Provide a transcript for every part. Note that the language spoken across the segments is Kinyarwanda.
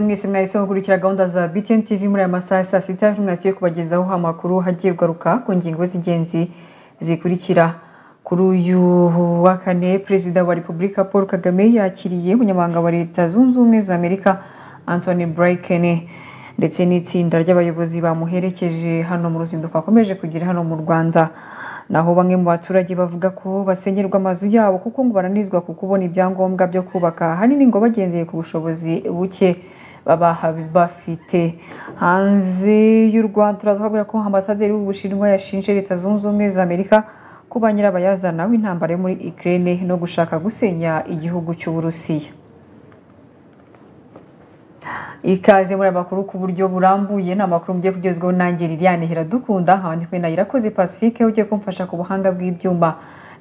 mwese mwahise gukurikira gahunda za BTN TV muri aya masaha ya saa sita mwagiye kubagezaho amakuru hagiye kugaruka ku ngingo z'ingenzi zikurikira kuri uyu wa kane perezida wa repubulika paul kagame yakiriye umunyamabanga wa leta zunze ubumwe za amerika anthony blinken ndetse n'itsinda ry'abayobozi bamuherekeje hano mu ruzinduko akomeje kugira hano mu rwanda naho bamwe mu baturage bavuga ko basenyerwa amazu yabo kuko ngo baranizwa ku kubona ibyangombwa byo kubaka ahanini ngo bagendeye ku bushobozi buke baba bafite hanze y'u rwanda turavuga ko ambasaderi w'ubushinwa yashinje leta zunze ubumwe za amerika kuba nyirabayazana w'intambara yo muri Ukraine no gushaka gusenya igihugu cy'uburusiya ikaze muri amakuru ku buryo burambuye ni amakuru mugiye kugezwaho nanjye liliane hiradukunda abandi kumwe na irakoze pacifique ugiye kumfasha ku buhanga bw'ibyuma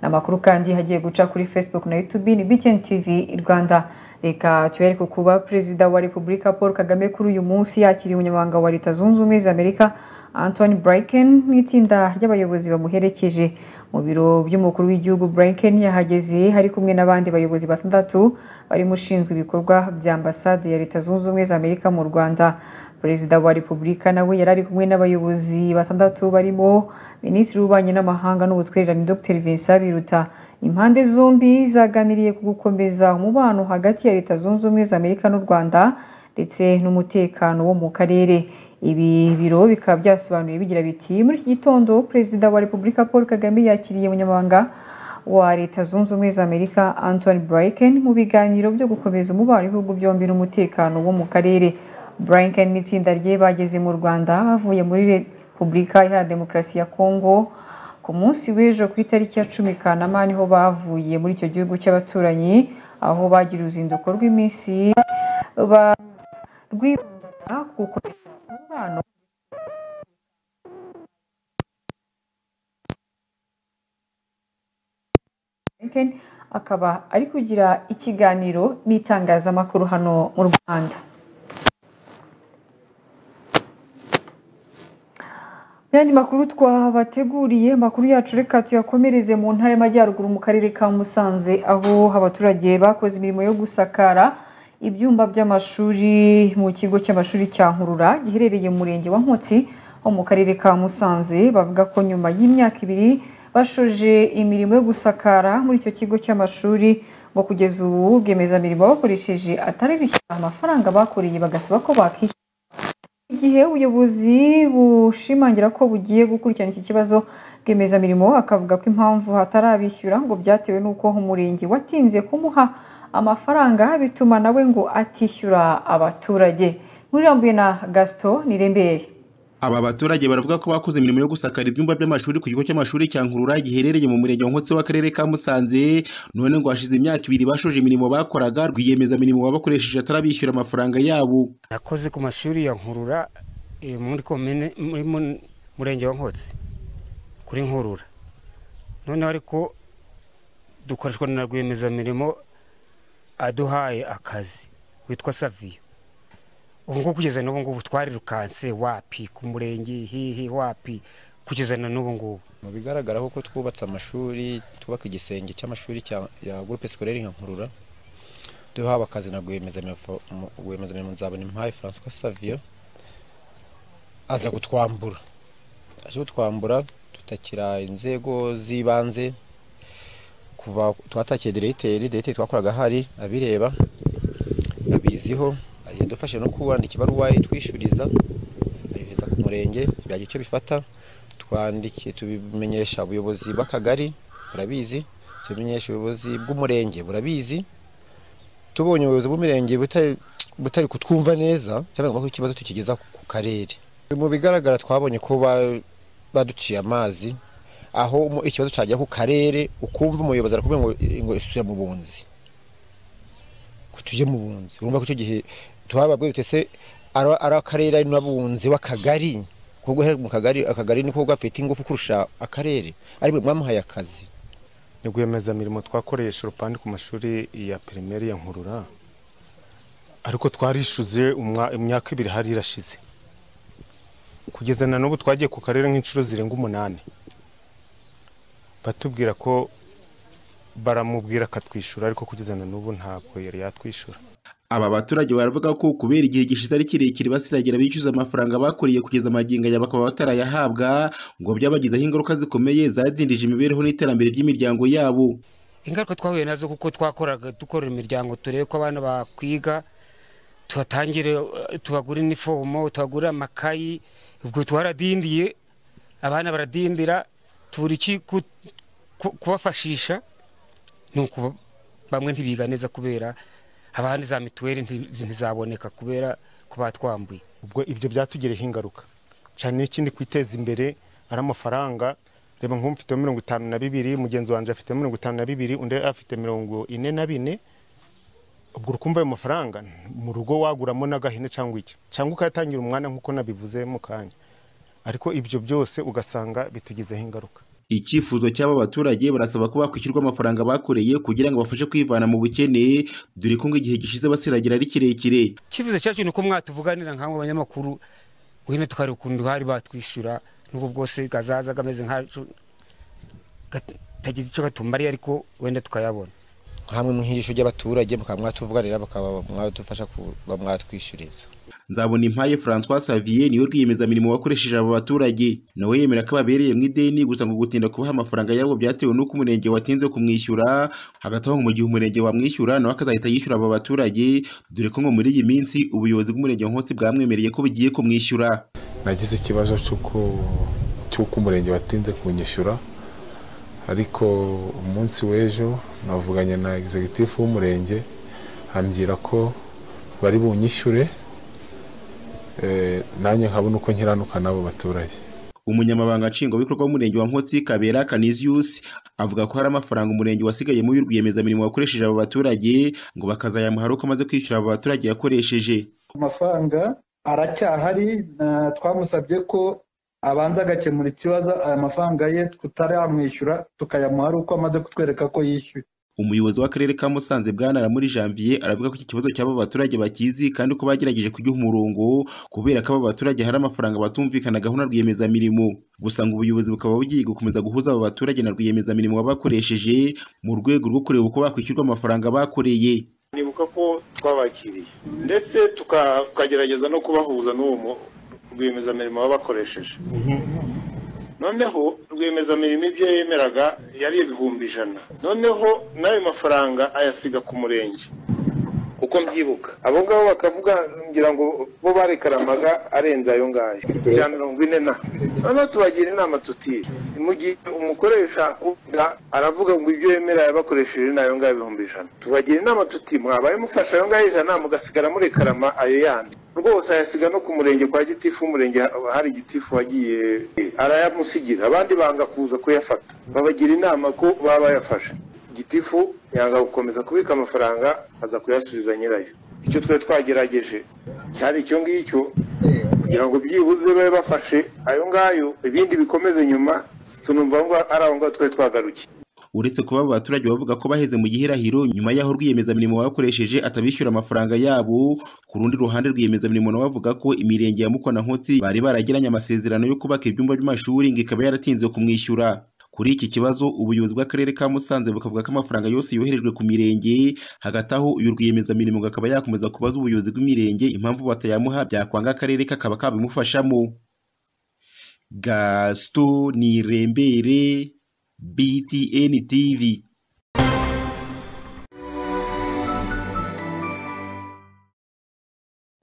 ni amakuru kandi hagiye guca kuri facebook na youtube ni btn tv rwanda reka tubereke kuba perezida wa repubulika paul kagame kuri uyu munsi yakiriye umunyamabanga wa leta zunze ubumwe za amerika anthony blinken n'itsinda ry'abayobozi bamuherekeje mu biro by'umukuru w'igihugu blinken yahageze ari kumwe n'abandi bayobozi batandatu barimo ushinzwe ibikorwa bya ambasade ya leta zunze ubumwe za amerika mu rwanda perezida wa repubulika nawe yari ari kumwe n'abayobozi batandatu barimo minisitiri w'ububanyi n'amahanga n'ubutwererane dr vincent biruta impande zombi zaganiriye ku gukomeza umubano hagati ya leta zunze ubumwe za amerika n'u rwanda ndetse n'umutekano wo mu karere ibi biro bikaba byasobanuye bigira biti muri iki gitondo perezida wa repubulika paul kagame yakiriye umunyamabanga wa leta zunze ubumwe za amerika anthony blinken mu biganiro byo gukomeza umubano w'ibihugu byombi n'umutekano wo mu karere blinken n'itsinda rye bageze mu rwanda bavuye muri repubulika iharanira demokarasi ya kongo ku munsi w'ejo ku itariki ya cumi kanama niho bavuye muri icyo gihugu cy'abaturanyi aho bagira uruzinduko rw'iminsi rwibanda ku gukomeza umubano akaba ari kugira ikiganiro n'itangazamakuru hano mu rwanda yandi makuru twabateguriye amakuru yacu reka tuyakomereze mu ntara y'amajyaruguru mu karere ka musanze aho abaturage bakoze imirimo yo gusakara ibyumba by'amashuri mu kigo cy'amashuri cya nkurura giherereye mu murenge wa nkotsi ho mu karere ka musanze bavuga ko nyuma y'imyaka ibiri bashoje imirimo yo gusakara muri icyo kigo cy'amashuri ngo kugeza ubu rwiyemezamirimo bakoresheje atari bishyura amafaranga bakoreye bagasaba ko bakishyura igihe ubuyobozi bushimangira ko bugiye gukurikirana iki kibazo rwiyemezamirimo akavuga ko impamvu hatarabishyura ngo byatewe n'uko umurenge watinze kumuha amafaranga bituma nawe ngo atishyura abaturage nkurirambuye na gasito nirembere aba baturage baravuga ko bakoze imirimo yo gusakara ibyumba by'amashuri ku kigo cy'amashuri cya nkurura giherereye mu murenge wa nkotsi w'akarere ka musanze none ngo hashize imyaka ibiri bashoje imirimo bakoraga rwiyemeza imirimo babakoresheje atarabishyura amafaranga yabo nakoze ku mashuri ya nkurura muri komine muri murenge wa nkotsi kuri nkurura noneho ariko dukoreshwa na rwiyemezamirimo aduhaye akazi witwa saviyo ubu ngubu kugeza n'ubu ngubu twarirukanse wapi ku murenge hihi wapi kugeza na n'ubu ngubu mu bigaragara ko twubatse amashuri twubaka igisenge cy'amashuri ya gurupe sikorere nka nkurura duhawe akazi na rwiyemezamirimo nzabona impaye francois saviyo aza gutwambura aje gutwambura tutakira inzego z'ibanze kuva twatakiye diregiteri diregiteri twakoraga hari abireba abiziho yadufashe no kuwandika ibaruwa itwishyuriza ayohereza ku murenge byagira icyo bifata twandikiye tubimenyesha ubuyobozi bw'akagari burabizi tubimenyesha ubuyobozi bw'umurenge burabizi tubonye ubuyobozi bw'umurenge butari kutwumva neza cyangwa ko ikibazo tukigeza ku karere mu bigaragara twabonye ko baduciye amazi aho ikibazo cyajya ku karere ukumva umuyobozi arakubwira ngo ngo isubira mu bunzi ngo tujye mu bunzi urumva ko icyo gihe tuhababwiye se ari akarere ari n'abunzi w'akagari kuko mu kagari akagari niko gafite ingufu kurusha akarere ariko mwamuhaye akazi ni rwiyemezamirimo twakoresha urupande ku mashuri ya pirimeri ya nkurura ariko twarishyuze imyaka ibiri hari irashize kugeza na n'ubu twagiye ku karere nk'inshuro zirenga umunani batubwira ko baramubwira akatwishyura ariko kugeza na n'ubu ntabwo yari yatwishyura aba baturage baravuga ko kubera igihe gishize ari kirekire basiragira bishyuza amafaranga bakuriye kugeza amagingo aya bakaba batarayahabwa ngo byabagizeho ingaruka zikomeye zadindije imibereho n'iterambere ry'imiryango yabo ingaruka twahuye nazo kuko twakoraga dukorera imiryango turebe ko abana bakwiga tubatangire eh, tubagure inifomo tubagure amakayi ubwo twaradindiye abana baradindira tubura iki ku- ku- kubafashisha ni ukuba bamwe ntibiga neza kubera abandi za mituweli nti- ntizaboneka kubera ko batwambuye ubwo ibyo byatugireho ingaruka cyane n'ikindi kwiteza imbere ari amafaranga reba nk'ubu mfiteho mirongo itanu na bibiri mugenzi wanjye afite mirongo itanu na bibiri undi afite mirongo ine na bine ubwo ukumva ayo mafaranga mu rugo waguramo n'agahene cyangwa iki cyangwa ukayatangira umwana nk'uko nabivuze mu kanya ariko ibyo byose ugasanga bitugizeho ingaruka icyifuzo cy'aba baturage barasaba ko bakwishyurwa amafaranga bakoreye kugira ngo bafashe kwivana mu bukene dore ko ngo igihe gishize basiragira ari kirekire icyifuzo cyacu ni uko mwatuvuganira nk'abo banyamakuru wene tukareba ukuntu hari batwishyura n'ubwo bwose kazaza kameze nkacu katagize icyo gatumariye ariko wenda tukayabona hamwe mu nk'ijisho ry'abaturage mukaba mwatuvuganira bakaba mwadufasha kuba mwatwishyuriza nzabona impaye francois savier niwe rwiyemezamirimo wakoresheje aba baturage nawe yemera ko ababereye mu ideni gusa ngo gutinda kubaha amafaranga yabo byatewe n'uko umurenge watinze kumwishyura hagati aho ngo mu gihe umurenge wamwishyura nawe akazahita yishyura aba baturage dore ko ngo muri iyi minsi ubuyobozi bw'umurenge wa nkotsi bwamwemereye ko bugiye kumwishyura nagize ikibazo cy'uko cy'uko umurenge watinze kunyishyura ariko umunsi w'ejo navuganye na executive w'umurenge ambwira ko bari bunyishyure eh, nanjye nkabona uko nkiranuka n'abo baturage umunyamabanga nshingwabikorwa w'umurenge wa nkotsi kabera canisius avuga ko hari amafaranga umurenge wasigayemo y'urwiyemezamirimo wakoresheje aba baturage ngo bakazayamuha ari uko amaze kwishyura aba baturage yakoresheje amafaranga aracyahari na- twamusabye ko abanza agakemura ikibazo aya mafaranga ye tutaramwishyura tukayamuha ari uko amaze kutwereka ko yishyuye umuyobozi w'akarere ka musanze bwana muri janvier aravuga ko iki kibazo cy'aba baturage bakizi kandi ko bagerageje kugiha umurongo kubera ko aba baturage hari amafaranga batumvikanagaho na rwiyemezamirimo gusa ngo ubuyobozi bukaba bugiye gukomeza guhuza aba baturage na rwiyemezamirimo wabakoresheje mu rwego rwo kureba uko bakwishyurwa amafaranga bakoreye nibuka ko twabakiriye ndetse tuka- tukagerageza no kubahuza n'uwo mu- rwiyemezamirimo baba bakoresheje noneho rwiyemezamirimo ibyo yemeraga yari ibihumbi ijana noneho n'ayo mafaranga ayasiga ku murenge uko mbyibuka abo ngabo bakavuga ngira ngo bo barekaramaga arenze ayo ngayo ijana na mirongo ine na noneho tubagira inama tuti mu gihe umukoresha uvuga aravuga ngo ibyo yemera yabakoresheje ni ayo ngayo ibihumbi ijana tubagira inama tuti mwabaye mufashe ayo ngayo ijana mugasigara murekarama ayo yandi rwose ayasiga no ku murenge kwa gitifu w'umurenge hari gitifu wagiye arayamusigira abandi banga kuza kuyafata babagira inama ko baba bayafashe gitifu yanga gukomeza kubika amafaranga aza kuyasubiza nyirayo icyo twari twagerageje cyari icyo ngicyo kugira ngo byibuze babe bafashe ayo ngayo ibindi bikomeze nyuma tunumva ngo ari aho ngaho twari twagarukiye uretse kuba aba baturage bavuga ko baheze mu gihirahiro nyuma y'aho rwiyemezamirimo bakoresheje atabishyura amafaranga yabo ku rundi ruhande rwiyemezamirimo nawe avuga ko imirenge ya mukwa na nkotsi bari baragiranye amasezerano yo kubaka ibyumba by'amashuri ngo ikaba yaratinze kumwishyura kuri iki kibazo ubuyobozi bw'akarere ka musanze bukavuga ko amafaranga yose yoherejwe ku mirenge hagati aho uyu rwiyemezamirimo ngo akaba yakomeza kubaza ubuyobozi bw'imirenge impamvu batayamuha byakwanga akarere kakaba kabimufashamo gaston nirembere BTN TV.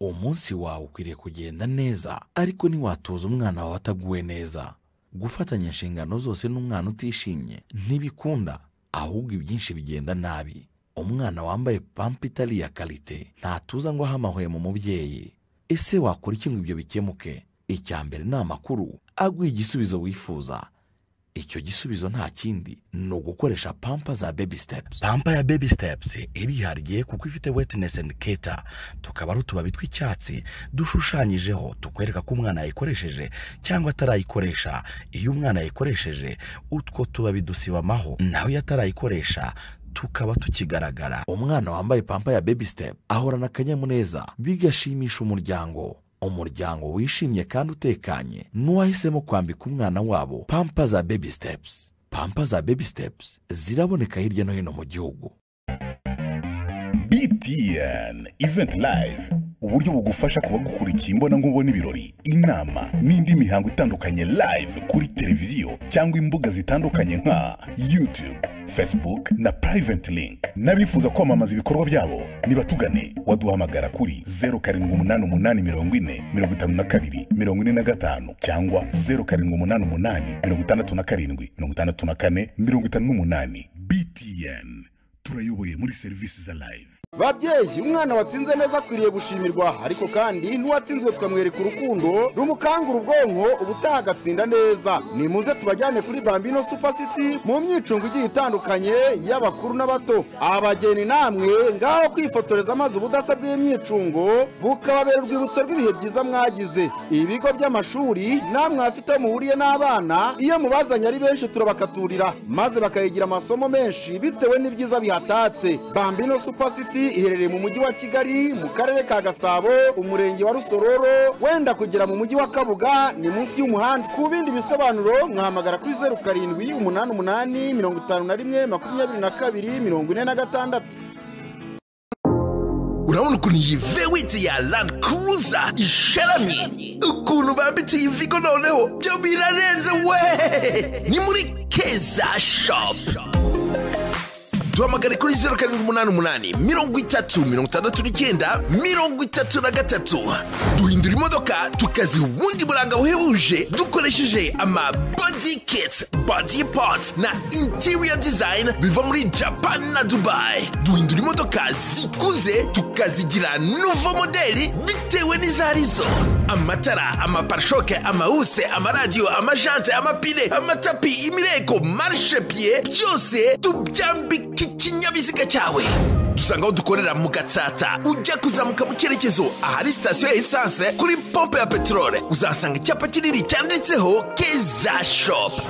umunsi wawe ukwiriye kugenda neza ariko ntiwatoza umwana wawe ataguwe neza gufatanya inshingano zose n'umwana utishimye ntibikunda ahubwo ibyinshi bigenda nabi umwana wambaye pampa itari iya karite ntatuza ngo ahamahwe mu mubyeyi ese wakora iki ngo ibyo bikemuke icya mbere ni amakuru aguha igisubizo wifuza icyo gisubizo nta kindi ni ugukoresha pampa za baby steps pampa ya baby steps irihariye kuko ifite wetness and keta tukaba ari utubabi tw'icyatsi dushushanyijeho tukwereka ko umwana yayikoresheje cyangwa atarayikoresha iyo umwana yayikoresheje utwo tubabi dusibamaho nawe iyo atarayikoresha tukaba tukigaragara umwana wambaye pampa ya baby step ahorana akanyamuneza bigashimisha umuryango umuryango wishimye kandi utekanye n'uwahisemo kwambika umwana wabo pampa za baby steps pampa za baby steps ziraboneka hirya no hino mu gihugu BTN Event Live uburyo bugufasha kuba gukurikiye imbonankubone ibirori inama n'indi mihango itandukanye live kuri televiziyo cyangwa imbuga zitandukanye nka YouTube Facebook na Private Link n'abifuza kwamamaza ibikorwa byabo nibatugane waduhamagara kuri 0788404542 cyangwa 0788567454 BTN turayoboye muri serivisi za live babyeyi umwana watsinze neza akwiriye gushimirwa ariko kandi n'uwatsinzwe tukamwereka urukundo rumukangura ubwonko ubutaha agatsinda neza nimuze tubajyane kuri bambino super city mu myicungo igiye itandukanye y'abakuru n'abato abageni namwe ngaho kwifotoreza maze ubudasa bw'imyicungo bukababera urwibutso rw'ibihe byiza mwagize ibigo by'amashuri namwe afite aho muhuriye n'abana iyo mubazanye ari benshi turabakaturira maze bakayigira amasomo menshi bitewe n'ibyiza bihatatse bambino super city iherereye mu mujyi wa kigali mu karere ka gasabo umurenge wa rusororo wenda kugera mu mujyi wa kabuga ni munsi y'umuhanda ku bindi bisobanuro mwahamagara kuri zeru karindwi umunani umunani mirongo itanu na rimwe makumyabiri na kabiri mirongo ine na gatandatu urabona ukuntu iyi vewiti ya landi kuruza isharamye ukuntu bambitse iyi vigo noneho byo birarenze we ni muri keza shopu duhamagare kuri zeru karindwi umunani umunani mirongo itatu mirongo itandatu n'icyenda mirongo itatu na gatatu duhindura imodoka tukaziha ubundi buranga buhebuje dukoresheje ama body kits body parts na interior design biva muri japan na dubai duhindura imodoka zikuze tukazigira nuvo modeli bitewe n'izarizo amatara amaparishoke amawuse amaradiyo amajante amapine amatapi imireko marshepiye byose tubyambike ikinyabiziga cyawe dusanga aho dukorera mu gatsata ujya kuzamuka mu cyerekezo ahari sitasiyo ya esanse kuri pompe ya peteroli uzasanga icyapa kinini cyanditseho keza shopu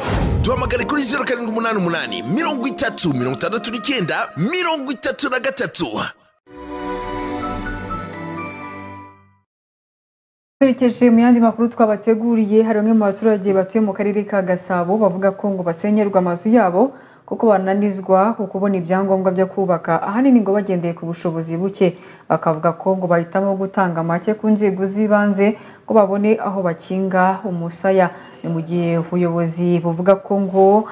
duhamagare kuri zeru karindwi umunani umunani mirongo itatu mirongo itandatu n'icyenda mirongo itatu na gatatu twerekeje mu yandi makuru twabateguriye hari bamwe mu baturage batuye mu karere ka gasabo bavuga ko ngo basenyerwa amazu yabo kuko bananizwa ku kubona ibyangombwa byo kubaka ahanini ngo bagendeye ku bushobozi buke bakavuga ko ngo bahitamo gutanga make ku nzego z'ibanze ngo babone aho bakinga umusaya ni mu gihe ubuyobozi buvuga ko ngo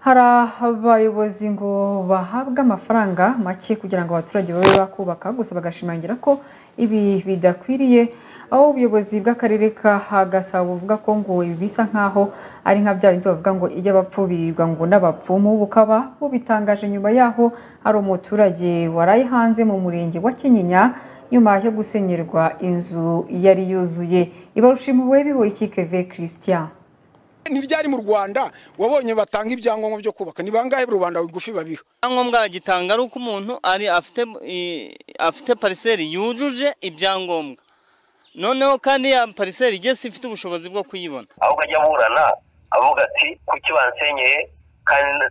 hari abayobozi ngo bahabwa amafaranga make kugira ngo abaturage babe bakubaka gusa bagashimangira ko ibi bidakwiriye aho ubuyobozi bw'akarere ka gasabo buvuga ko ngo ibi bisa nk'aho ari nka bya bindi bavuga ngo ijya bapfubirirwa ngo n'abapfumu bukaba bubitangaje nyuma yaho hari umuturage waraye hanze mu murenge wa kinyinya nyuma yo gusenyerwa inzu yari yuzuye ibarushimuwe bihoye ikikeve christian ni ryari mu rwanda wabonye batanga ibyangombwa byo kubaka ni bangahe rubanda rugufi babiha ibyangombwa bagitanga ari uko umuntu ari afite pariseri yujuje ibyangombwa noneho kandi ya pariseri igeze ifite ubushobozi bwo kuyibona aho bajya burana avuga ati kuki bansenyeye kandi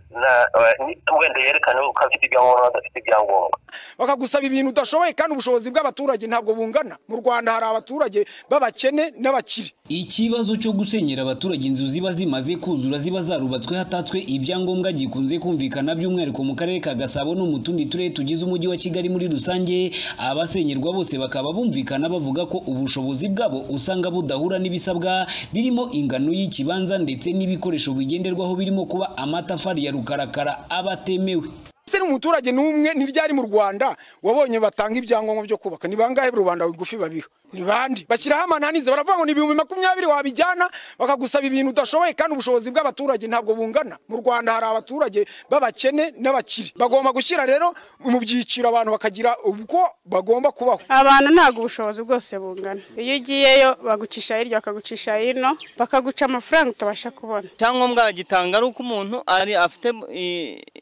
wenda yerekane ko afite ibyangombwa adafite ibyangombwa bakagusaba ibintu udashoboye kandi ubushobozi bw'abaturage ntabwo bungana mu rwanda hari abaturage b'abakene n'abakire ikibazo cyo gusenyera abaturage inzu ziba zimaze kuzura ziba zarubatswe hatatswe ibyangombwa gikunze kumvikana by'umwihariko mu karere ka gasabo no mu tundi turere tugize umujyi wa kigali muri rusange abasenyerwa bose bakaba bumvikana bavuga ko ubushobozi bwabo usanga budahura n'ibisabwa birimo ingano y'ikibanza ndetse n'ibikoresho bigenderwaho birimo kuba amatafari ya rukarakara aba atemewe ese umuturage n'umwe ni ryari mu rwanda wabonye batanga ibyangombwa byo kubaka ni bangahe rubanda rugufi babiha ni bande bashyiraho amananiza baravuga ngo ni ibihumbi makumyabiri wabijyana bakagusaba ibintu udashoboye kandi ubushobozi bw'abaturage ntabwo bungana mu rwanda hari abaturage b'abakene n'abakire bagomba gushyira rero mu byiciro abantu bakagira uko bagomba kubaho abantu ntabwo ubushobozi bwose bungana iyo ugiyeyo bagucisha hirya bakagucisha hino bakaguca amafaranga utabasha kubona icyangombwa bagitanga ari uko umuntu ari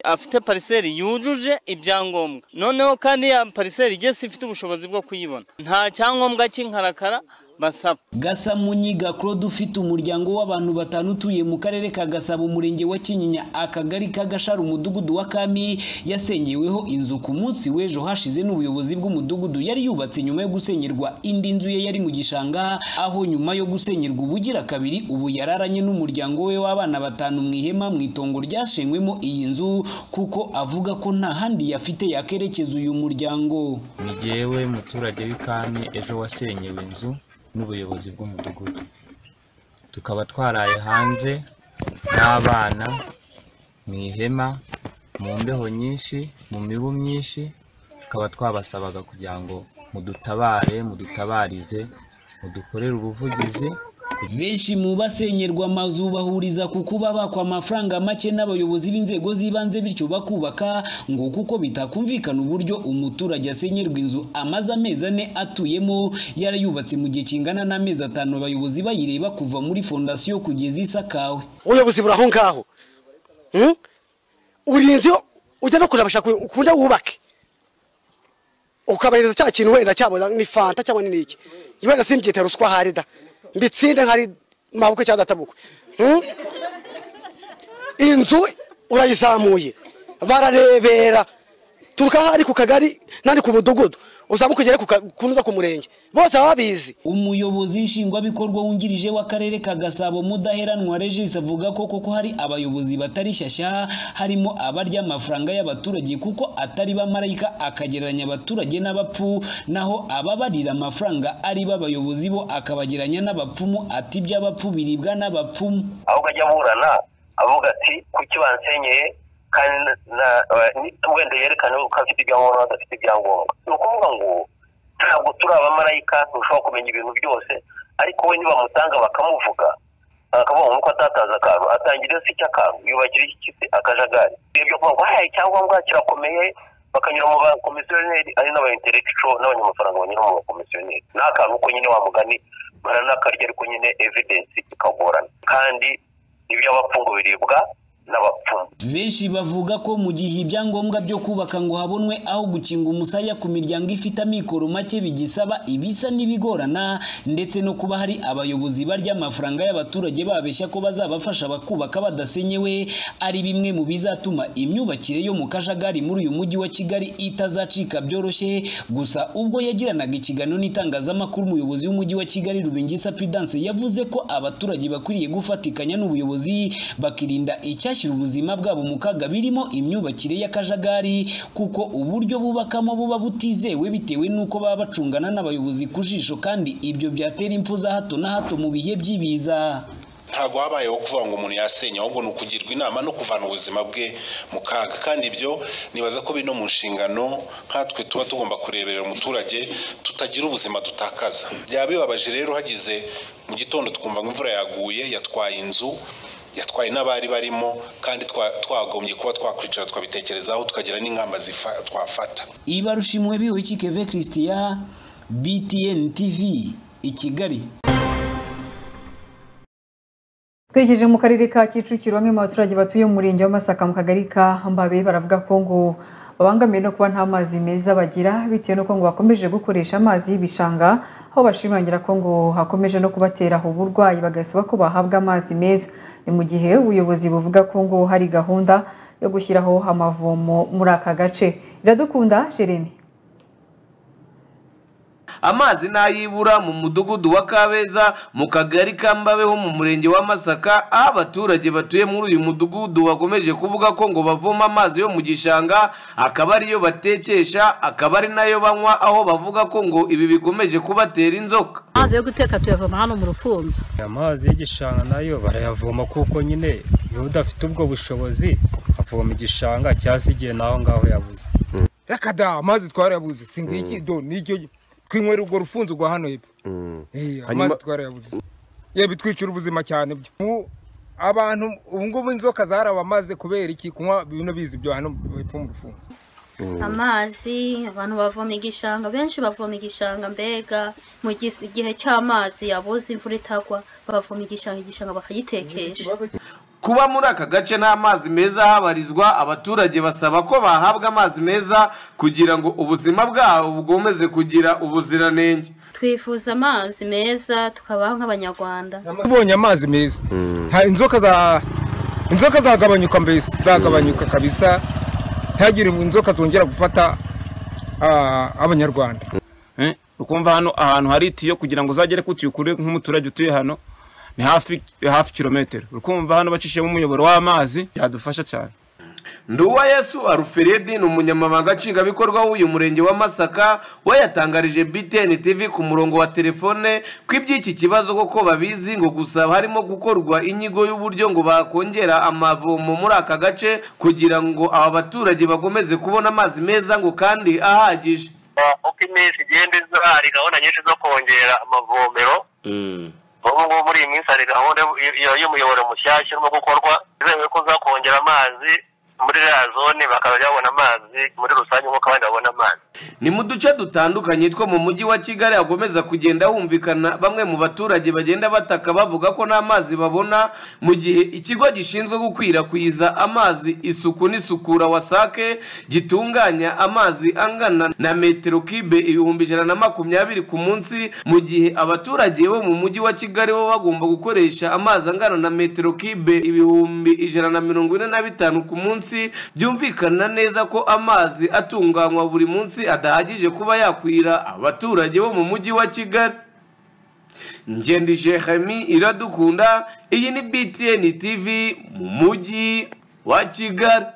afite pariseri yujuje ibyangombwa noneho kandi ya pariseri igeze ifite ubushobozi bwo kuyibona nta cyangombwa cy'inkarakara basaba gasamunyiga claude ufite umuryango w'abantu batanu utuye mu karere ka gasabo umurenge wa kinyinya akagari ka gashara umudugudu wa kami yasenyeweho inzu ku munsi w'ejo hashize n'ubuyobozi bw'umudugudu yari yubatse nyuma yo gusenyerwa indi nzu ye yari mu gishanga aho nyuma yo gusenyerwa ubugira kabiri ubu yararanye n'umuryango we w'abana batanu mu ihema mu itongo ryashenywemo iyi nzu kuko avuga ko nta handi yafite yakerekeza uyu muryango ni jyewe muturage w'ikami ejo wasenyewe inzu n'ubuyobozi bw'umudugudu tukaba twaraye hanze n'abana mu ihema mu mbeho nyinshi mu mibu myinshi tukaba twabasabaga kugira ngo mudutabare mudutabarize mudukorere ubuvugizi benshi mu basenyerwa amazu bahuriza ku kuba bakwa amafaranga make n'abayobozi b'inzego z'ibanze bityo bakubaka ngo kuko bitakumvikana uburyo umuturage asenyerwa inzu amaze amezi ane atuyemo yarayubatse mu gihe kingana n'amezi atanu abayobozi bayireba kuva muri fondasiyo kugeza isakawe ubuyobozi buri aho ngaho Hmm? urinzi yo ujya no kureba bashaka ukunda wubake ukabahereza cya kintu wenda cyabona ni fanta cyangwa ni iki wenda simbyita ruswa hari da mbitsinde nkari mabukwe cyangwa databukwe Hmm? inzu urayizamuye bararebera turuka hari ku kagari nandi ku mudugudu uzamuka ugere ku ka- ku ntuza ku murenge bose baba babizi umuyobozi nshingwabikorwa wungirije w'akarere ka gasabo mudaheranwa regis avuga ko koko hari abayobozi batari shyashya harimo abarya amafaranga y'abaturage kuko atari bamarayika akagereranya abaturage n'abapfu naho ababarira amafaranga ari bo abayobozi bo akabagereranya n'abapfumu ati iby'abapfu biribwa n'abapfumu ahubwo ajya aburana avuga ati kuki bansenyeye kandi na- eh, ni- wenda yerekane ko afite ibyangombwa adafite ibyangombwa ni ukuvuga ngo ntabwo turi abamarayika ntushobora kumenya ibintu byose ariko we nibamutanga bakamuvuga bakavuga ngo nuko atataza akantu atangira se icy'akantu yubakira iki kisi akajagari ibyo kuvuga ngo haye icyangombwa kirakomeye bakanyura mu bakomisiyoneri ari n'aba intellectual n'abanyamafaranga banyura mu bakomisiyoneri ni akantu ko nyine wa mugani baranakarya ariko nyine evidence ikagorana kandi iby'abapfungo biribwa n'abapfumu benshi bavuga ko mu gihe ibyangombwa byo kubaka ngo habonwe aho gukinga umusaya ku miryango ifite amikoro make bigisaba ibisa n'ibigorana ndetse no kuba hari abayobozi barya amafaranga y'abaturage babeshya ko bazabafasha bakubaka badasenyewe ari bimwe mu bizatuma imyubakire yo mu kajagari muri uyu mujyi wa kigali itazacika byoroshye gusa ubwo yagiranaga ikiganiro n'itangazamakuru umuyobozi w'umujyi wa kigali rubingisa pidanse yavuze ko abaturage bakwiriye gufatikanya n'ubuyobozi bakirinda icyashyira ubuzima bwabo mu kaga birimo imyubakire y'akajagari kuko uburyo bubakamo buba butizewe bitewe n'uko baba bacungana n'abayobozi ku jisho kandi ibyo byatera impfu za hato na hato mu bihe by'ibiza ntabwo habayeho kuvuga ngo umuntu yasenya ahubwo ni ukugirwa inama no kuvana ubuzima bwe mu kaga kandi ibyo nibaza ko biri no mu nshingano nkatwe tuba tugomba kureberera umuturage tutagira ubuzima dutakaza byaba bibabaje rero hagize mu gitondo twumva ngo imvura yaguye yatwaye inzu yatwaye n'abari barimo kandi twa- twagombye kuba twakwicara twabitekerezaho tukagira n'ingamba zifa- twafata ibarusha imwe biwiki keve christian btn tv i kigali Twerekeje mu karere ka Kicukiro bamwe mu baturage batuye mu murenge wa Masaka mu kagari ka Mbabe baravuga ko ngo babangamiwe no kuba nta mazi meza bagira bitewe n'uko ngo bakomeje gukoresha amazi y'ibishanga aho bashimangira ko ngo hakomeje no kubatera uburwayi bagasaba ko bahabwa amazi meza ni mu gihe ubuyobozi buvuga ko ngo hari gahunda yo gushyiraho amavomo muri aka gace iradukunda Jeremy amazi n'ayibura mu mudugudu wa kabeza mu kagari ka mbabe ho mu murenge wa masaka aho abaturage batuye muri uyu mudugudu bakomeje kuvuga ko ngo bavoma amazi yo mu gishanga akaba ariyo batekesha akaba ari nayo banywa aho bavuga ko ngo ibi bikomeje kubatera inzoka amazi yo guteka tuyavoma hano mu rufunzo amazi y'igishanga nayo barayavoma kuko nyine iyo udafite ubwo bushobozi avoma igishanga cyangwa se igihe naho ngaho yabuze reka da amazi twarayabuze si ngiki do nicyo twinywera urwo rufunzo rwa hano hepfo Eh, amazi Hanyuma- twarayabuze ye bitwicira ubuzima cyane byo Ubu abantu ubu ngubu inzoka zarabamaze kubera iki kunywa bino bizi byo hano hepfo mu rufunzo amazi abantu bavoma igishanga benshi bavoma igishanga mbega mu gis- igihe cy'amazi yabuze imvura itagwa bavoma igishanga igishanga bakagitekesha kuba muri aka gace nta mazi meza habarizwa abaturage basaba ko bahabwa amazi meza kugira ngo ubuzima bwabo bwomeze kugira ubuziranenge twifuza amazi meza tukabaho nk'abanyarwanda tubonye amazi meza Ha- inzoka za inzoka zagabanyuka mbese zagabanyuka kabisa ntihagire inzoka zongera gufata ah, abanyarwanda Eh, ukumva hano ahantu hari itiyo kugira ngo uzagere ku tiyo ukure nk'umuturage utuye hano ni hafi hafi kilometero ukumva hano bacishijemo umuyoboro w'amazi byadufasha cyane nduwa yesu aruferedi ni umunyamabanga nshingwabikorwa w'uyu murenge wa masaka we yatangarije btn tv ku murongo wa telefone ko iby'iki kibazo koko babizi ngo gusa harimo gukorwa inyigo y'uburyo ngo bakongera amavomo muri aka gace kugira ngo aba baturage bakomeze kubona amazi meza ngo kandi ahagije uko iminsi igenda iza hari gahunda nyinshi zo kongera amavomero ubu ngubu muri iyi minsi hari gahunda y- y'umuyoboro mushyashya urimo gukorwa izemewe ko uzakongera amazi muri ya zone bakazajya babona amazi muri rusange nk'uko abandi babona amazi ni mu duce dutandukanye two mu mujyi wa kigali hakomeza kugenda humvikana bamwe mu baturage bagenda bataka bavuga ko nta mazi babona mu gihe ikigo gishinzwe gukwirakwiza amazi isuku n'isukura wasake gitunganya amazi angana na metero kibe ibihumbi ijana na makumyabiri ku munsi mu gihe abaturage bo mu mujyi wa kigali bo bagomba gukoresha amazi angana na metero kibe ibihumbi ijana na mirongo ine na bitanu ku munsi byumvikana neza ko amazi atunganywa buri munsi adahagije kuba yakwira abaturage bo mu mujyi wa kigali ngendije hami iradukunda iyi ni btn tv mu mujyi wa kigali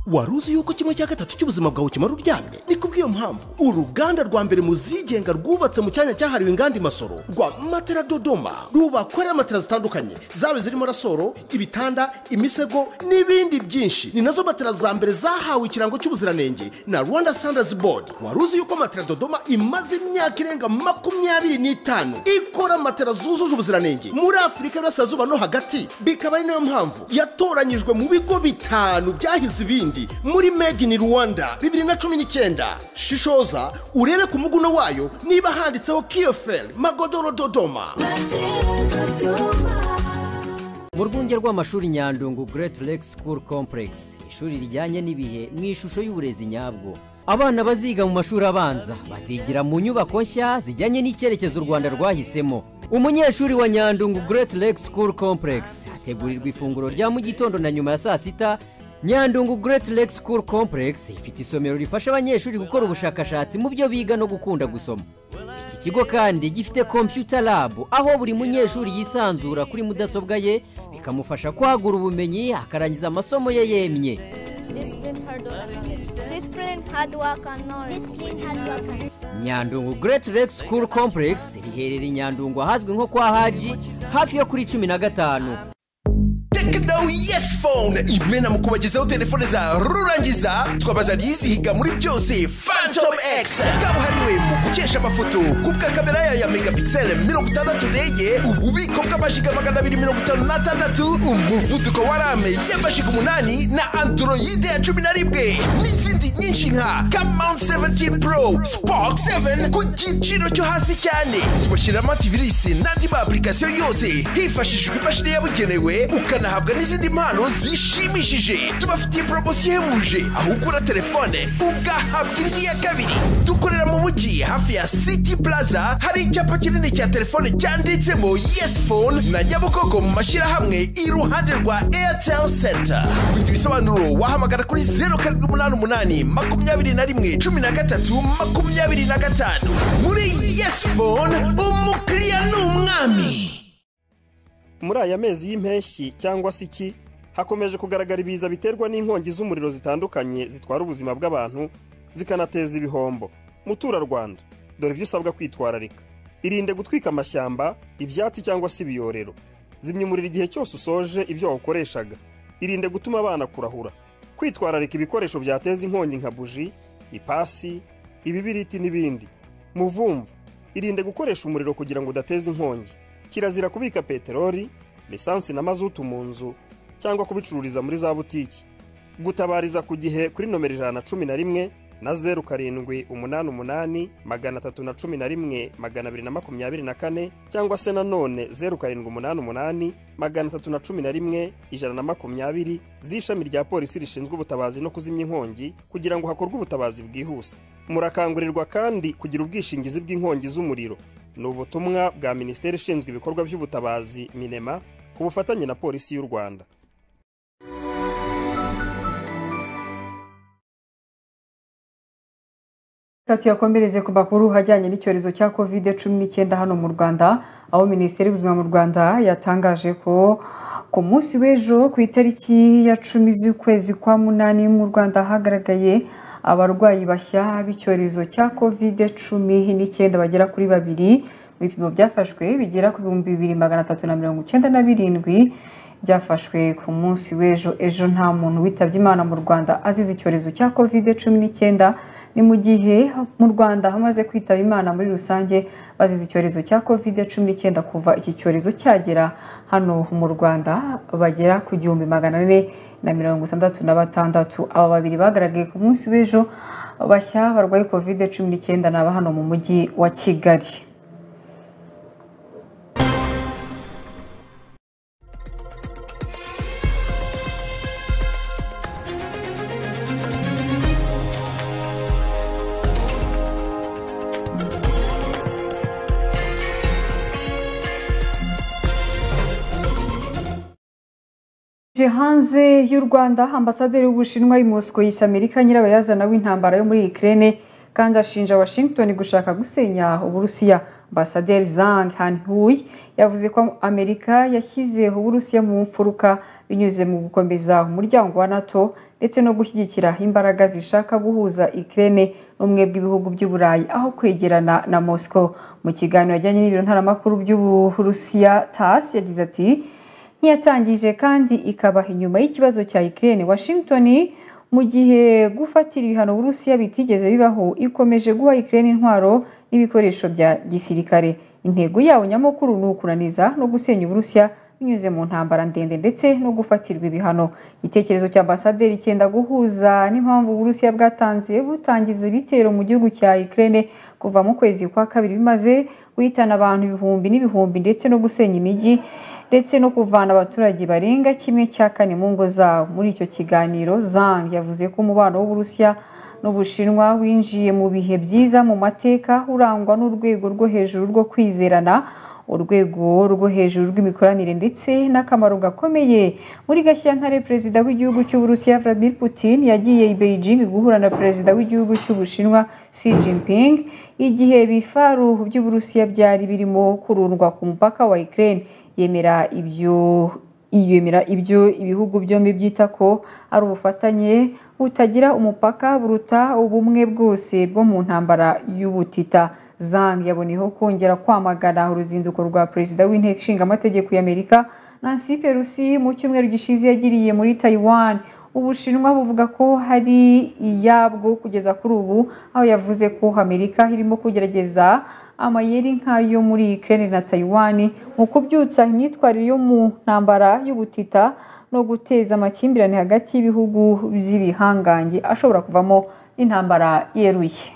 wari uzi yuko kimwe cya gatatu cy'ubuzima bwawe kimara uryamye ni kubw'iyo mpamvu uruganda rwa mbere mu zigenga rwubatse mu cyanya cyahariwe inganda imasoro rwa matera dodoma rubakorera matera zitandukanye zaba zirimo rasoro ibitanda imisego n'ibindi byinshi ni nazo matera za mbere zahawe ikirango cy'ubuziranenge na rwanda standards board wari uzi yuko matera dodoma imaze imyaka irenga makumyabiri n'itanu ikora matera zujuje ubuziranenge muri afurika y'uburasirazuba no hagati bikaba ari nayo mpamvu yatoranyijwe mu bigo bitanu byahize ibindi muri made in rwanda bibiri na cumi n'icyenda shishoza urebe ku muguno wayo niba handitseho kiyoferi magodoro dodoma mu rwunge rw'amashuri nyandungu Great Lake School Complex ishuri rijyanye n'ibihe mu ishusho y'uburezi nyabwo abana baziga mu mashuri abanza bazigira mu nyubako nshya zijyanye n'icyerekezo u rwanda rwahisemo umunyeshuri wa nyandungu Great Lake School Complex hategurirwa ifunguro rya mu gitondo na nyuma ya saa sita nyandungu Great Lake School Complex ifite isomero rifasha abanyeshuri gukora ubushakashatsi mu byo biga no gukunda gusoma iki kigo kandi gifite computer lab aho buri munyeshuri yisanzura kuri mudasobwa ye bikamufasha kwagura ubumenyi akarangiza amasomo ye yemye Discipline, hard work, and knowledge. Discipline, hard work, and knowledge. Discipline, hard work, and nyandungu Great Lake School Complex riherereye i nyandungu ahazwi nko kwa haji hafi yo kuri cumi na gatanu tekino yesi fone imena mu kubagezaho telefone za rurangiza twabaza yizihiga muri byose fantom x kabuhariwe mu gukesha amafoto kubwa kamera yayo ya megapixel mirongo itandatu ndege ububiko bw'amashiga magana abiri mirongo itanu n'atandatu umuvuduko wa rame y'amashiga umunani na androide ya cumi na rimwe n'izindi nyinshi nka kamount 17 pro spark 7 ku giciro cyo hasi cyane tubashyiramo antivirisi n'andi ma application yose hifashishijwe imashini yabugenewe ukanahabwa n'izindi mpano zishimishije tubafitiye poromosiyo ihebuje aho ugura telefone ugahabwa indi ya kabiri dukorera mu mujyi hafi ya city plaza hari icyapa kinini cya telefone cyanditsemo yes phone na nyabugogo mu mashyirahamwe iruhande rwa airtel center kugira ibisobanuro wahamagara kuri zeru karindwi umunani umunani makumyabiri na rimwe cumi na gatatu makumyabiri na gatanu muri yes phone umukiriya ni umwami muri aya mezi y'impeshyi cyangwa se iki hakomeje kugaragara ibiza biterwa n'inkongi z'umuriro zitandukanye zitwara ubuzima bw'abantu zikanateza ibihombo muturarwanda dore ibyo usabwa kwitwararika irinde gutwika amashyamba ibyatsi cyangwa se ibiyorero zimya umuriro igihe cyose usoje ibyo wawukoreshaga irinde gutuma abana kurahura kwitwararika ibikoresho byateza inkongi nka buji ipasi ibibiriti n'ibindi muvumvu irinde gukoresha umuriro kugira ngo udateza inkongi kirazira kubika peteroli lisansi na mazutu mu nzu cyangwa kubicururiza muri za butiki gutabariza ku gihe kuri nomero ijana na cumi na rimwe na zeru karindwi umunani umunani magana atatu na cumi na rimwe magana abiri na makumyabiri na kane cyangwa se nanone zeru karindwi umunani umunani magana atatu na cumi na rimwe ijana na makumyabiri z'ishami rya polisi rishinzwe ubutabazi no kuzimya inkongi kugira ngo hakorwe ubutabazi bwihuse murakangurirwa kandi kugira ubwishingizi bw'inkongi z'umuriro ni ubutumwa bwa minisiteri ishinzwe ibikorwa by'ubutabazi minema ku bufatanye na polisi y'u rwanda Reka tuyakomereze ku makuru ajyanye n'icyorezo cya covid cumi n'icyenda hano mu rwanda aho minisiteri y'ubuzima mu rwanda yatangaje ko ku munsi w'ejo ku itariki ya cumi z'ukwezi kwa munani mu rwanda hagaragaye abarwayi bashya b'icyorezo cya covid cumi n'icyenda bagera kuri babiri mu bipimo byafashwe bigera ku bihumbi bibiri magana atatu na mirongo icyenda na birindwi byafashwe ku munsi w'ejo ejo nta muntu witabye imana mu rwanda azize icyorezo cya covid cumi n'icyenda ni mu gihe mu rwanda hamaze kwitaba imana muri rusange bazize icyorezo cya covid cumi n'icyenda kuva iki cyorezo cyagera hano mu rwanda bagera ku gihumbi magana ane na mirongo itandatu na batandatu aba babiri bagaragaye ku munsi w'ejo bashya barwaye covid cumi n'icyenda ni aba hano mu mujyi wa kigali hanze y'u rwanda ambasaderi w'ubushinwa i mosco yise amerika nyirabayazana w'intambara yo muri ikirere kandi ashinja washington gushaka gusenya uburusiya ambasaderi zang hanhuy yavuze ko amerika yashyize uburusiya mu mfuruka binyuze mu gukomeza umuryango wa nato ndetse no gushyigikira imbaraga zishaka guhuza ikirere n'umwe bw'ibihugu by'uburayi aho kwegerana na mosco mu kiganiro yajyanye n'ibiro ntaramakuru by'uburusiya tas yagize ati ntiyatangije kandi ikaba inyuma y'ikibazo cya ikirere washington mu gihe gufatira ibihano uburusiya bitigeze bibaho ikomeje guha ikirere intwaro n'ibikoresho bya gisirikare intego yabo nyamukuru ni ukunaniza no gusenya uburusiya binyuze mu ntambara ndende ndetse no gufatirwa ibihano igitekerezo cya ambasaderi cyenda guhuza n'impamvu uburusiya bwatanze butangiza ibitero mu gihugu cya ikirere kuva mu kwezi kwa kabiri bimaze guhitana abantu ibihumbi n'ibihumbi ndetse no gusenya imijyi ndetse no kuvana abaturage barenga kimwe cya kane mu ngo zabo muri icyo kiganiro zang yavuze ko umubano w'uburusiya n'ubushinwa winjiye mu bihe byiza mu mateka urangwa n'urwego rwo hejuru rwo kwizerana urwego rwo hejuru rw'imikoranire ndetse n'akamaro gakomeye muri gashyantare perezida w'igihugu cy'uburusiya vladimir putin yagiye i beijing guhura na perezida w'igihugu cy'ubushinwa xi jinping igihe ibifaruhu by'uburusiya byari birimo kurundwa ku mupaka wa ukraine yemera ibyo yemera ibyo ibihugu byombi byita ko ari ubufatanye butagira umupaka buruta ubumwe bwose bwo mu ntambara y'ubutita zang yaboneyeho kongera kwamagana uruzinduko rwa perezida w'inteko ishinga amategeko y'amerika nancy pelosi mu cyumweru gishize yagiriye muri taiwan ubushinwa buvuga ko hari iyabwo kugeza kuri ubu aho yavuze ko amerika irimo kugerageza amayeri nk'ayo muri Ukraine na Taiwan mu kubyutsa imyitwarire yo mu ntambara y'ubutita no guteza amakimbirane hagati y'ibihugu by'ibihangange ashobora kuvamo n'intambara yeruye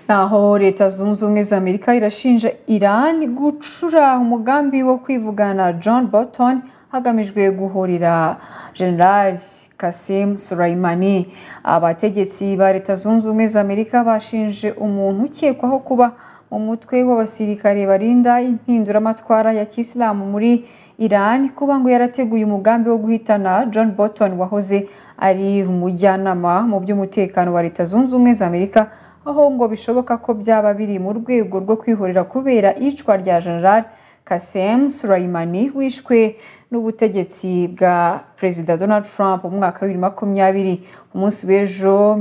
naho leta zunze ubumwe za amerika irashinja iran gucura umugambi wo kwivugana john bolton hagamijwe guhurira general kasem suraimani abategetsi ba leta zunze ubumwe za amerika bashinje umuntu ukekwaho kuba mu mutwe w'abasirikare barinda impinduramatwara ya kisilamu muri iran kuba ngo yarateguye umugambi wo guhitana john bolton wahoze ari umujyanama mu by'umutekano wa leta zunze ubumwe za amerika aho ngo bishoboka ko byaba biri mu rwego rwo kwihorera kubera iyicwa rya general kasem surayimani wishwe n'ubutegetsi bwa perezida donald trump mu mwaka wa bibiri makumyabiri ku munsi w'ejo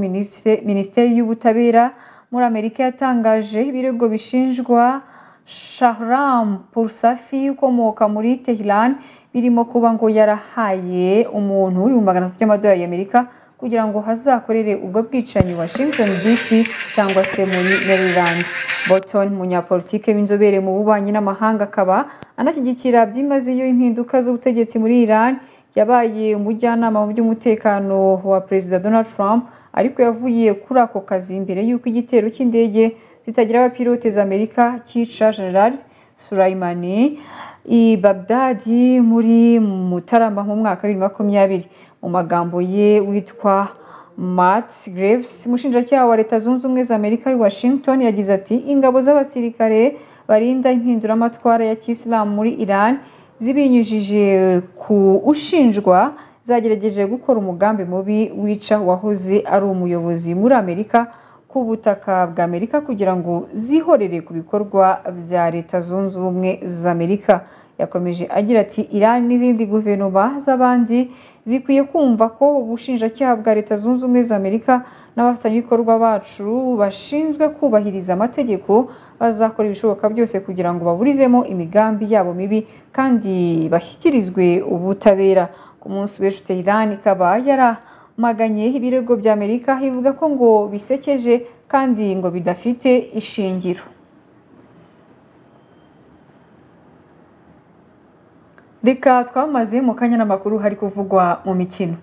minisiteri y'ubutabera muri amerika yatangaje ibirego bishinjwa shahram pursafi ukomoka muri tehran birimo kuba ngo yarahaye umuntu ibihumbi magana atatu by'amadolari y'amerika kugira ngo hazakorere ubwo bwicanyi washington dc cyangwa se muri maryland bolton umunyapolitike w'inzobere mu bubanyi n'amahanga akaba anashyigikira byimazeyo impinduka z'ubutegetsi muri iran yabaye umujyanama mu by'umutekano wa perezida donald trump ariko yavuye kuri ako kazi mbere y'uko igitero cy'indege zitagira abapilote za amerika cyica general suraimani i bagdadi muri mutarama mu mwaka wa bibiri na makumyabiri mu magambo ye witwa Matt Graves umushinjacyaha wa leta zunze ubumwe za amerika i washington yagize ati ingabo z'abasirikare barinda impinduramatwara ya kisilamu muri iran zibinyujije ku ushinjwa zagerageje gukora umugambi mubi wica uwahoze ari umuyobozi muri amerika ku butaka bwa amerika kugira ngo zihorere ku bikorwa bya leta zunze ubumwe za amerika yakomeje agira ati iran n'izindi guverinoma z'abandi zikwiye kumva ko ubushinjacyaha bwa leta zunze ubumwe za amerika n'abafatanyabikorwa bacu bashinzwe kubahiriza amategeko bazakora ibishoboka byose kugira ngo baburizemo imigambi yabo mibi kandi bashyikirizwe ubutabera ku munsi w'ejo iran ikaba yaramaganye ibirego bya amerika ivuga ko ngo bisekeje kandi ngo bidafite ishingiro reka twamaze mu kanya n'amakuru hari kuvugwa mu mikino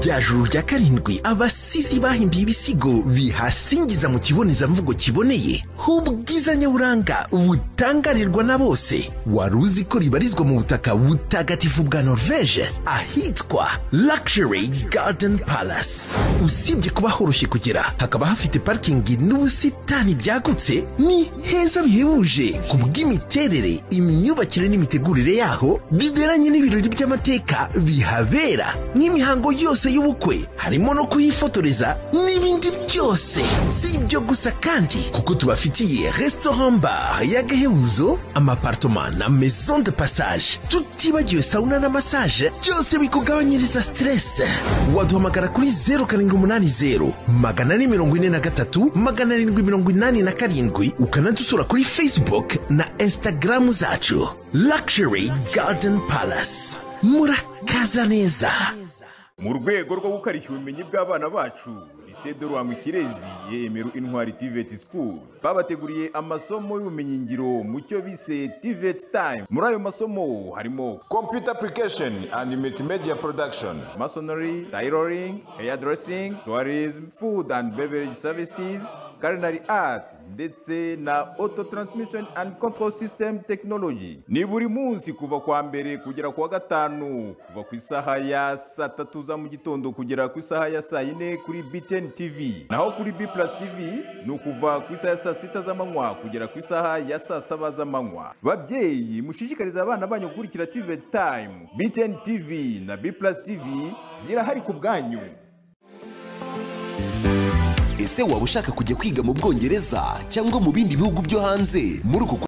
rya juru rya karindwi abasizi bahimbiye ibisigo bihasingiza mu kibonezamvugo kiboneye h'ubwiza nyaburanga butangarirwa na bose wari uzi ko ribarizwa mu butaka butagatifu bwa norvege ahitwa luxury garden palace usibye kuba horoshye kugera hakaba hafite parikingi n'ubusitani byagutse ni heza bihebuje ku bw'imiterere imyubakire n'imitegurire yaho biberanye n'ibirori by'amateka bihabera nk'imihango yose y'ubukwe harimo no kuyifotoreza n'ibindi byose si ibyo gusa kandi kuko tubafitiye restaurant bar y'agahebuzo amapartoma na maison de passage tutibagiwe sauna na massage byose bikugabanyiriza stress waduhamagara kuri 080 magana ane mirongo ine na gatatu magana arindwi mirongo inani na karindwi ukanadusura kuri facebook na instagram zacu luxury garden palace murakaza neza mu rwego rwo gukarishya ubumenyi bw'abana bacu lisede rwanga ikirezi yemera intwari tiveti sikuru babateguriye amasomo y'ubumenyingiro mu cyo bise tiveti tayimu muri ayo masomo harimo kompiyuta apurikasheni andi multimedia porodakishoni masonori tayiroringi eyadresingi tuwarizmu fudu andi bevereji savisizi karinari ati ndetse na auto transmission and control system technology ni buri munsi kuva kwa mbere kugera ku wa gatanu kuva ku isaha ya saa tatu za mu gitondo kugera ku isaha ya saa yine kuri btn tv naho kuri b plus tv ni ukuva ku isaha ya saa sita z'amanywa kugera ku isaha ya saa saba z'amanywa babyeyi mushishikarize abana banyu gukurikira tv time btn tv na b plus tv zirahari ku bwanyu ese waba ushaka kujya kwiga mu bwongereza cyangwa mu bindi bihugu byo hanze muri uku